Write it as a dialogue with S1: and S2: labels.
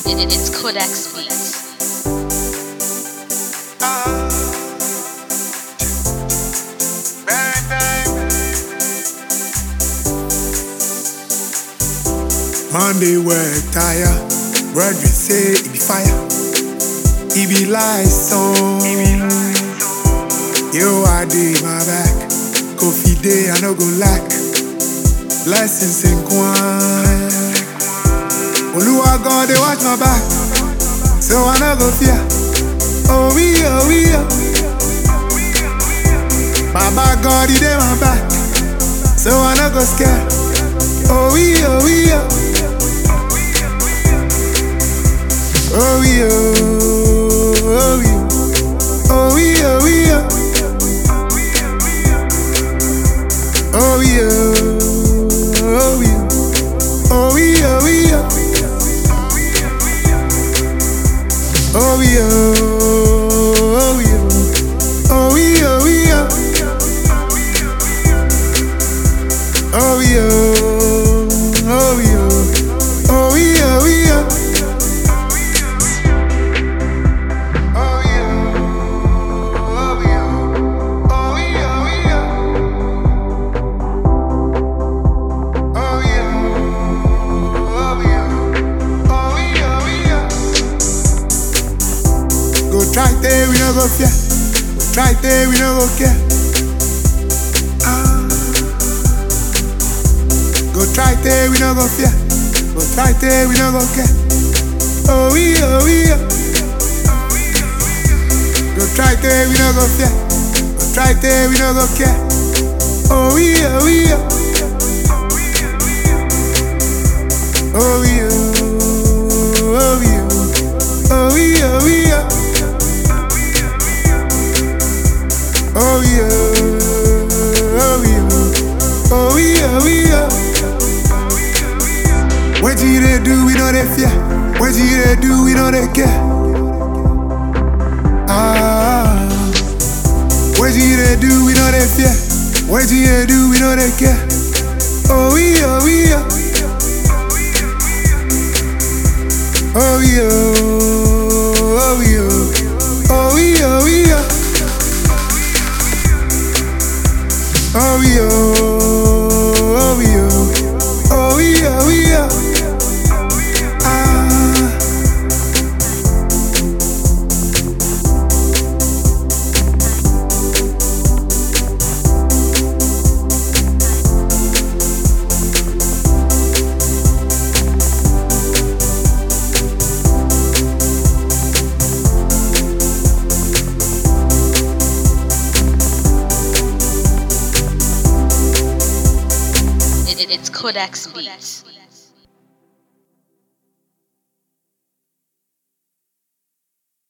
S1: It, it's Codex Beats.
S2: Monday work tire, Brethren say it be fire, it be like song. Yo, I did my back, Kofi day I no go lack, blessings in Kwan. Oluwa God they watch my back, so I no go fear. Oh we oh we oh. Baba God he dey my back, so I no go scared. Oh we oh we oh. Oh we oh, oh we oh, oh we oh we oh, oh we oh, oh we oh, oh we oh we oh, oh we oh, oh we oh, oh we oh we oh, oh we oh, oh we oh, oh we oh we oh. Oh yeah, oh yeah, oh yeah, oh yeah, oh yeah, oh yeah, oh yeah, oh yeah. Go try there, we no go fear. Go try there, we no go care. Ah. Go try there, we no go fear. Go try there, we no go care. Oh yeah, oh yeah. Go try there, we no go fear. Go try there, we no go care. Oh yeah, oh yeah. Oh yeah, oh yeah, oh yeah, oh yeah. Oh yeah, oh yeah, oh yeah, oh yeah. What you they do, we know they fear. What you they do, we know they care. Ah, what you they do, we know they fear. What you they do, we know they care. Oh yeah, oh yeah. Oh yeah, oh yeah, oh yeah, oh yeah. Oh yeah, oh yeah, oh yeah, oh yeah. Ah.
S1: It, it, it's Codex Beats.